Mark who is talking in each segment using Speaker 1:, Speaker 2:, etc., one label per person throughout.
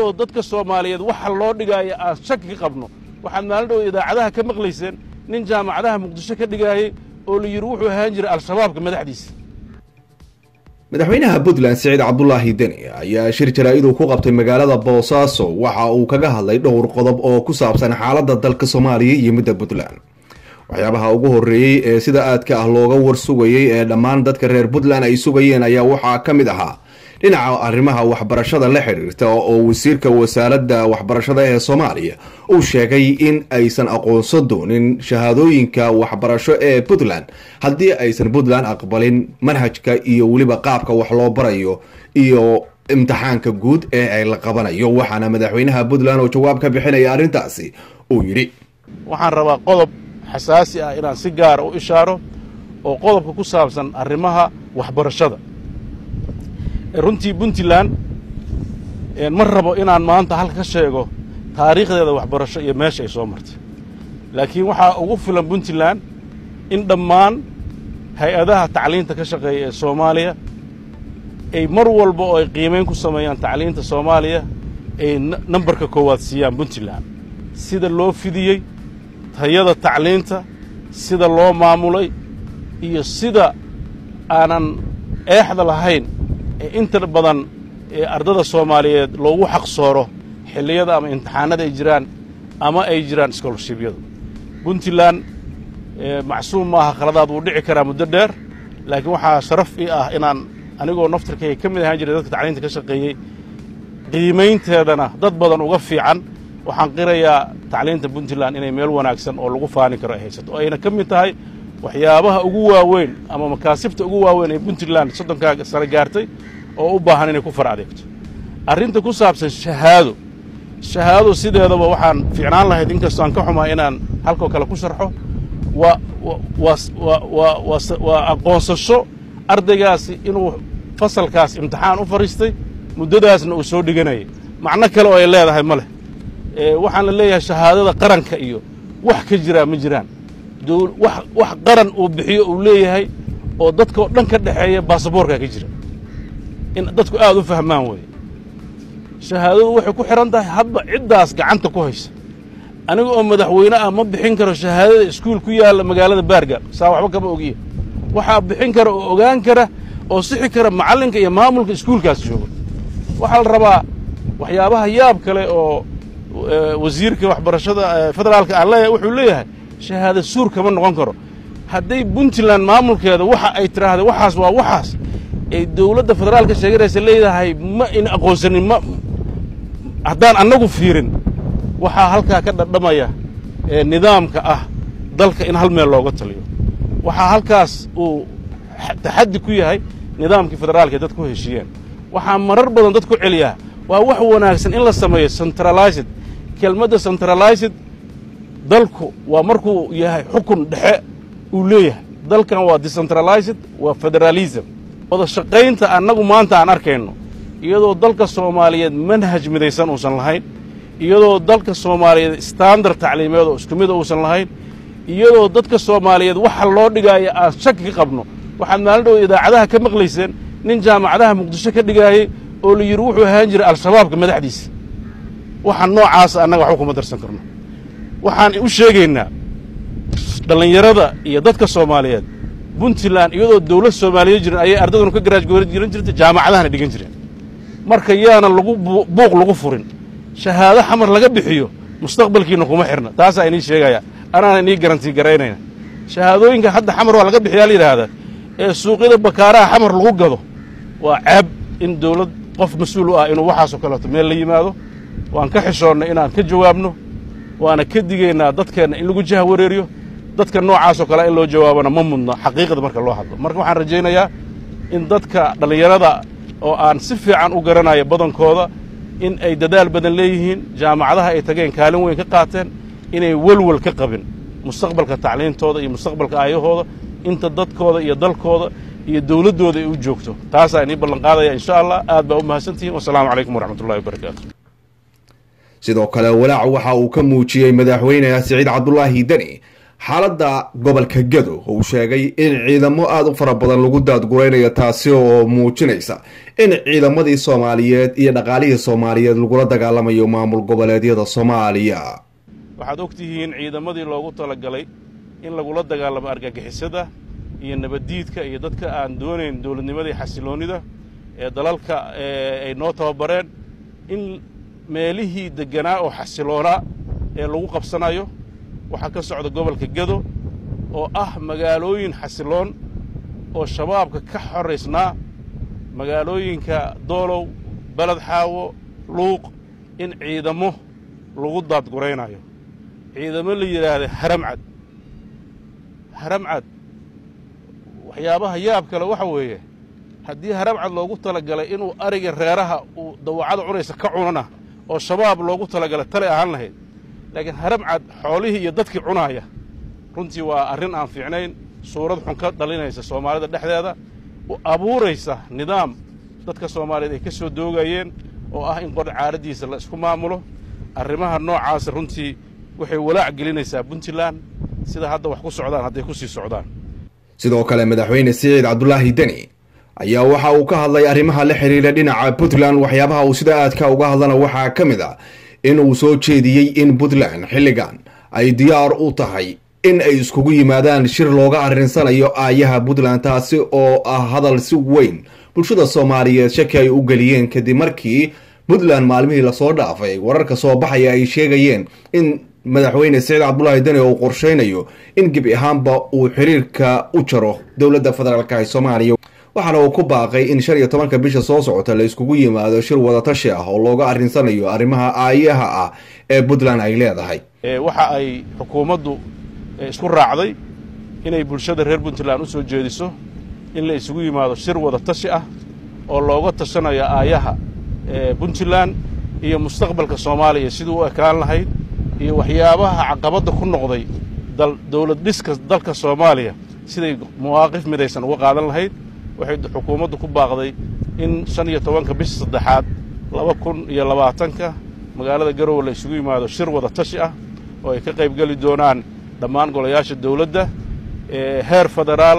Speaker 1: dhow dadka soomaaliyeed waxa loo dhigaayo aan shaki ka qabno waxaad maalin dhow idaacadaha ka maqlayseen nin jaamacadaha muqdisho ka dhigaayey oo la yidhi wuxuu ahaan jiray al-shabaabka madaxdiisa
Speaker 2: madaxweynaha puntland siciid cabdulaahi deni ayaa shir jaraa-iduu ku qabtay magaalada boosaaso waxa uu kaga hadlay dhowr qodob oo ku saabsan xaaladda dalka soomaaliya iyo midda puntland waxyaabaha ugu horreeyey ee sida aadka ah looga war sugayey ee dhammaan dadka reer puntland ay sugayeen ayaa waxaa ka mid ahaa dhinaca arrimaha waxbarashada la xidhiirta oo wasiirka wasaaradda waxbarashada ee soomaaliya uu sheegay in aysan aqoonsan doonin shahaadooyinka waxbarasho ee puntland haddii aysan puntland aqbalin manhajka iyo weliba qaabka wax loo barayo iyo imtixaanka guud ee ay la qabanayo waxaana madaxweynaha puntland oo jawaab ka bixinaya arrintaasi uu yidhi
Speaker 1: waxaan rabaa qodob xasaasi ah inaan si gaara u ishaaro oo qodobka ku saabsan arrimaha waxbarashada runtii puntland ma rabo inaan maanta halka ka sheego taariikhdeeda waxbarasho iyo meesha ay soo martay laakiin waxaa ugu filan puntland in dhammaan hay-adaha tacliinta ka shaqeeya ee soomaaliya ay mar walba oo ay qiimayn ku sameeyaan tacliinta soomaaliya ay nambarka koowaad siiyaan puntland sida loo fidiyey tayada tacliinta sida loo maamulay iyo sida aanan eexda lahayn ee inta badan ee ardada soomaaliyeed loogu xaqsooro xilliyada ama imtixaanada ay jiraan ama ay jiraan scholarshibyadu puntland macsuum maaha khaladaad wuu dhici karaa muddo dheer laakiin waxaa sharaf ii ah inaan anigoo naftarkayga ka mid ahaan jiray dadka tacliinta ka shaqeeyey qiimaynteedana dad badan uga fiican waxaan qirayaa tacliinta puntland inay meel wanaagsan oo lagu faani karo ay haysato oo ayna ka mid tahay waxyaabaha ugu waaweyn ama makaasibta ugu waaweyn ee puntland soddonkaa sano gaartay oo u baahan inay ku far adeegto arrinta ku saabsan shahaado shahaado sideedaba waxaan fiicnaan lahayd inkastoo aan ka xumaa inaan halkoo kale ku sharxo waa waa aqoonsasho ardaygaasi inuu fasalkaas imtixaan u fadhiistay muddadaasna uu soo dhiganayay macno kale oo ay leedahay ma leh waxaan la leeyahay shahaadada qaranka iyo wax ka jiraa ma jiraan wax qaran uu bixiyo uu leeyahay oo dadkao dhan ka dhexeeya baasaboorkaa ka jira in dadku aad u fahmaan weeye shahaadadu waxay ku xidhan tahay hadba ciddaas gacanta ku haysa aniga oo madaxweyne ah ma bixin karo shahaadada iskuul ku yaalla magaalada baargaal saa waxba kama ogiya waxaa bixin kara oo ogaan kara oo sixi kara macallinka iyo maamulka iskuulkaas jooga waxaa la rabaa waxyaabaha yaab kale oo wasiirka waxbarashada federaalka aan leeyahay wuxuu leeyahay shahaada suur kama noqon karo hadday puntland maamulkeeda waxa ay tidhaahda waxaas waa waxaas ay dowladda federaalka sheeganaysa leedahay ma in aqoonsanin ma haddaan annagu fiirin waxaa halkaa ka dhadhamaya ee nidaamka ah dalka in hal meel looga taliyo waxaa halkaas uu taxaddi ku yahay nidaamkii federaalka dad ku heshiiyeen waxaa marar badan dad ku celiyaa waa wax wanaagsan in la sameeyo centralized kelmadda centralized dalku waa markuu yahay xukun dhexe uu leeyahay dalkan waa decentralized waa federalism wada shaqaynta annagu maanta aan arkayno iyadoo dalka soomaaliyeed manhaj midaysan uusan lahayn iyadoo dalka soomaaliyeed standard tacliimeed oo isku mida uusan lahayn iyadoo dadka soomaaliyeed waxa loo dhigaayo aan shaki ka qabno waxaad maalin dhow idaacadaha ka maqlayseen nin jaamacadaha muqdisho ka dhigaayey oo la yidhi wuxuu ahaan jiray al-shabaabka madaxdiisa waxa noocaasa annaga waxba kuma darsan karno waxaan u sheegaynaa dhallinyarada iyo dadka soomaaliyeed puntland iyadoo dawlad soomaaliyeed jirin ayay ardaduna ka garaajgoori jiran jirtay jaamacadahana dhigan jireen marka yaana lagu buuq lagu furin shahaado xamar laga bixiyo mustaqbalkiina kuma xirna taasaa inii sheegaya anaana inii garantii garaynayna shahaadooyinka hadda xamar waa laga bixiyaa la yidhaahdaa ee suuqyada bakaaraha xamar lagu gado waa ceeb in dawlad qof mas-uul u ah inuu waxaasoo kaleeto meel la yimaado waan ka xishoonnay inaan ka jawaabno waana ka digaynaa dadkeenna in lagu jaha wareeriyo dadka noocaasoo kale in loo jawaabana ma mudno xaqiiqda marka loo hadlo marka waxaan rajaynayaa in dadka dhallinyarada oo aan si fiican u garanayo badankooda in ay dadaal badan leeyihiin jaamacadaha ay tageen kaalin weyn ka qaateen inay welwel ka qabin mustaqbalka tacliintooda iyo mustaqbalka aayahooda inta dadkooda iyo dalkooda iyo dawladdooda ay u joogto taasaa inii ballanqaadaya insha allah aad baa u mahadsantihiin wasalaamu calaykum waraxmatullahi wabarakaatu
Speaker 2: sidoo kale walaac waxa uu ka muujiyey madaxweyne siciid cabdulaahi deni xaaladda gobolka gado uu sheegay in ciidamo aada u fara badan lagu daadguraynayo taasi oo muujinaysa in ciidamadii soomaaliyeed iyo dhaqaalihii soomaaliyeed lagula dagaalamayo maamul goboleedyada soomaaliya
Speaker 1: waxaad og tihiin ciidamadii loogu talagalay in lagula dagaalamo argagixisada iyo nabaddiidka iyo dadka aan doonayn dowladnimadii xasiloonnida ee dalalka ay noo tababareen in meelihii degganaa oo xasiloonaa ee lagu qabsanayo waxaa ka socda gobolka gado oo ah magaalooyin xasiloon oo shabaabka ka xoraysnaa magaalooyinka doolow beled xaawo luuq in ciidamo lagu daadguraynayo ciidamo la yidhaahda haramcad haramcad waxyaabaha yaab kale waxa weeye haddii haramcad loogu talagalay inuu ariga reeraha uu dawacada cunaysa ka cunana oo shabaab loogu talagalay tale ahaan lahayd laakiin haramcad xoolihii iyo dadkii cunaaya runtii waa arrin aan fiicnayn suurad xun ka dhalinaysa soomaalida dhexdeeda u abuuraysa nidaam dadka soomaaliyeed ay ka soo doogayeen oo ah in qor caaraddiisa la isku maamulo arrimaha noocaasa runtii waxay walaac gelinaysaa puntland sida hadda wax ku socdaan hadday ku sii socdaan
Speaker 2: sidoo kale madaxweyne siciid cabdulaahi deni ayaa waxa uu ka hadlay arrimaha la xiriira dhinaca puntland waxyaabaha uu sida aadka uga hadlana waxaa ka mid ah in uu soo jeediyey in puntland xilligan ay diyaar u tahay in ay iskugu yimaadaan shir looga arrinsanayo aayaha puntland taasi oo ah hadal si weyn bulshada soomaaliyeed shaki ay u geliyeen kadib markii puntland maalmihii lasoo dhaafay wararka soo baxaya ay sheegayeen in madaxweyne siciid cabdulaahi deni uu qorshaynayo in gebi ahaanba uu xiriirka u jaro dowladda federaalk ee soomaaliya waxaana uu ku baaqay in shan iyo tobanka bisha soo socota la iskugu yimaado shir wadatashi ah oo looga arrinsanayo arrimaha aayaha ah ee puntland ay leedahay
Speaker 1: waxa ay xukuumaddu isku raacday inay bulshada reer puntland u soo jeediso in la isugu yimaado shir wadatashi ah oo looga tashanayo aayaha puntland iyo mustaqbalka soomaaliya siduu u ekaan lahayd iyo waxyaabaha caqabadda ku noqday dowlad dhiska dalka soomaaliya siday mawaaqif midaysan uga qaadan lahayd waxay xukuumaddu ku baaqday in shan iyo tobanka bisha saddexaad laba kun iyo labaatanka magaalada garowe la isugu yimaado shir wada tashi ah oo ay ka qaybgeli doonaan dhammaan golayaasha dowladda heer federaal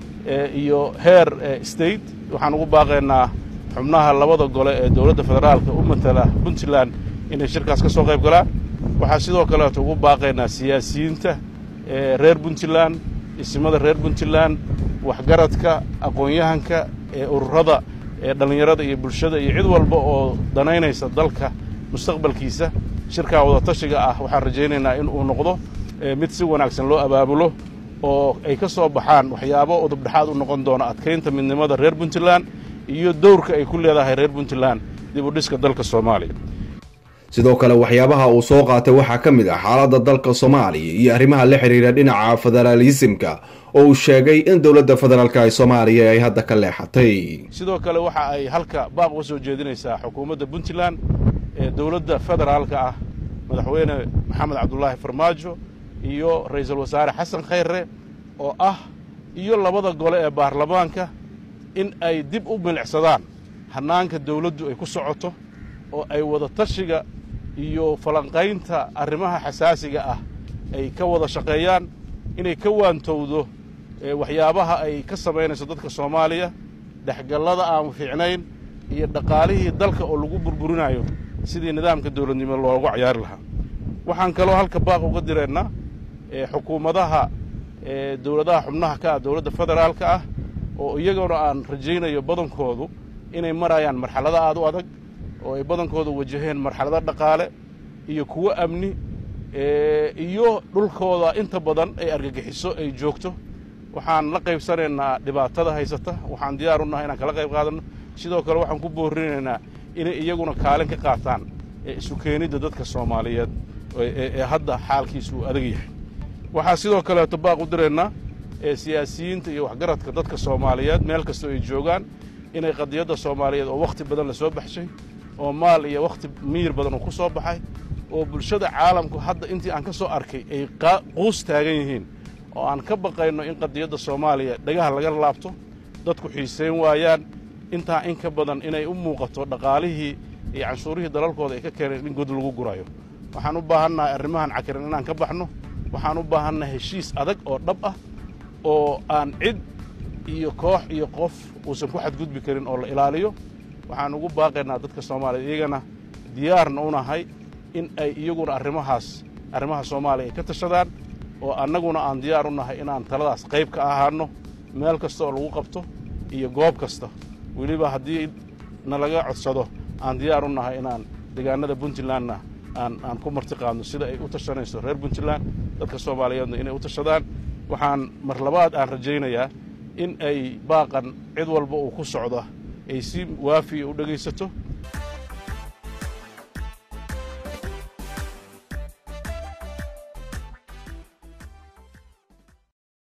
Speaker 1: iyo heer state waxaan ugu baaqaynaa xubnaha labada gole ee dowladda federaalka u matala puntland inay shirkaas ka soo qayb galaan waxaa sidoo kaleeto ugu baaqaynaa siyaasiyiinta reer puntland isimada reer puntland waxgaradka aqoon-yahanka ee ururada ee dhallinyarada iyo bulshada iyo cid walba oo danaynaysa dalka mustaqbalkiisa shirkaa wadatashiga ah waxaan rajaynaynaa in uu noqdo mid si wanaagsan loo abaabulo oo ay ka soo baxaan waxyaabo udubdhexaad u noqon doona adkaynta midnimada reer puntland iyo dowrka ay ku leedahay reer puntland dib u dhiska dalka soomaaliya
Speaker 2: sidoo kale waxyaabaha uu soo qaatay waxaa ka mid ah xaaladda dalka soomaaliya iyo arrimaha la xiriira dhinaca federaalisimka oo uu sheegay in dowladda federaalka ee soomaaliya ay hadda ka leexatay
Speaker 1: sidoo kale waxa ay halka baaq uga soo jeedinaysaa xukuumadda puntland ee dowladda federaalka ah madaxweyne maxamed cabdulaahi farmaajo iyo ra'iisul wasaare xasan khayre oo ah iyo labada gole ee baarlamaanka in ay dib u milicsadaan hannaanka dawladdu ay ku socoto oo ay wada tashiga iyo falanqaynta arrimaha xasaasiga ah ay ka wada shaqeeyaan inay ka waantowdo waxyaabaha ay ka samaynayso dadka soomaaliya dhexgallada aan fiicnayn iyo dhaqaalihii dalka oo lagu burburinayo sidii nidaamka dawladnimo loogu cayaari lahaa waxaan kaloo halka baaq uga diraynaa xukuumadaha dowladaha xubnaha ka ah dowladda federaalka ah oo iyaguna aan rajaynayo badankoodu inay marayaan marxalado aad u adag oo ay badankooda wajaheen marxalado dhaqaale iyo kuwo amni iyo dhulkooda inta badan ay argagixiso ay joogto waxaan la qaybsanaynaa dhibaatada haysata waxaan diyaar u nahay inaan kala qayb qaadanno sidoo kale waxaan ku boorinaynaa inay iyaguna kaalin ka qaataan isu keenidda dadka soomaaliyeed ee hadda xaalkiisu uu adag yahay waxaa sidoo kaleeto baaq u diraynaa siyaasiyiinta iyo waxgaradka dadka soomaaliyeed meel kastoo ay joogaan inay qadiyadda soomaaliyeed oo wakhti badan la soo baxshay oo maal iyo wakhti miyir badan uu ku soo baxay oo bulshada caalamku hadda intii aan ka soo arkay ay quus taagan yihiin oo aan ka baqayno in qadiyadda soomaaliya dhagaha laga laabto dadku xiisayn waayaan intaa in ka badan inay u muuqato dhaqaalihii iyo canshuurihii dalalkooda ay ka keeneen in god lagu gurayo waxaan u baahannahay arrimahan cakiran inaan ka baxno waxaan u baahannahay heshiis adag oo dhab ah oo aan cid iyo koox iyo qof uusan ku xadgudbi karin oo la ilaaliyo waxaan ugu baaqaynaa dadka soomaaliya iyagana diyaarna u nahay in ay iyaguna arrimahaas arrimaha soomaaliya ay ka tashadaan oo annaguna aan diyaar u nahay inaan taladaas qayb ka ahaanno meel kasta oo lagu qabto iyo goob kasta weliba haddii nalaga codsado aan diyaar u nahay inaan deegaanada puntlandna aan aan ku martiqaadno sida ay u tashanayso reer puntland dadka soomaaliyeedna inay u tashadaan waxaan mar labaad aan rajaynayaa in ay baaqan cid walba uu ku socdo ay si waafiya u dhegaysato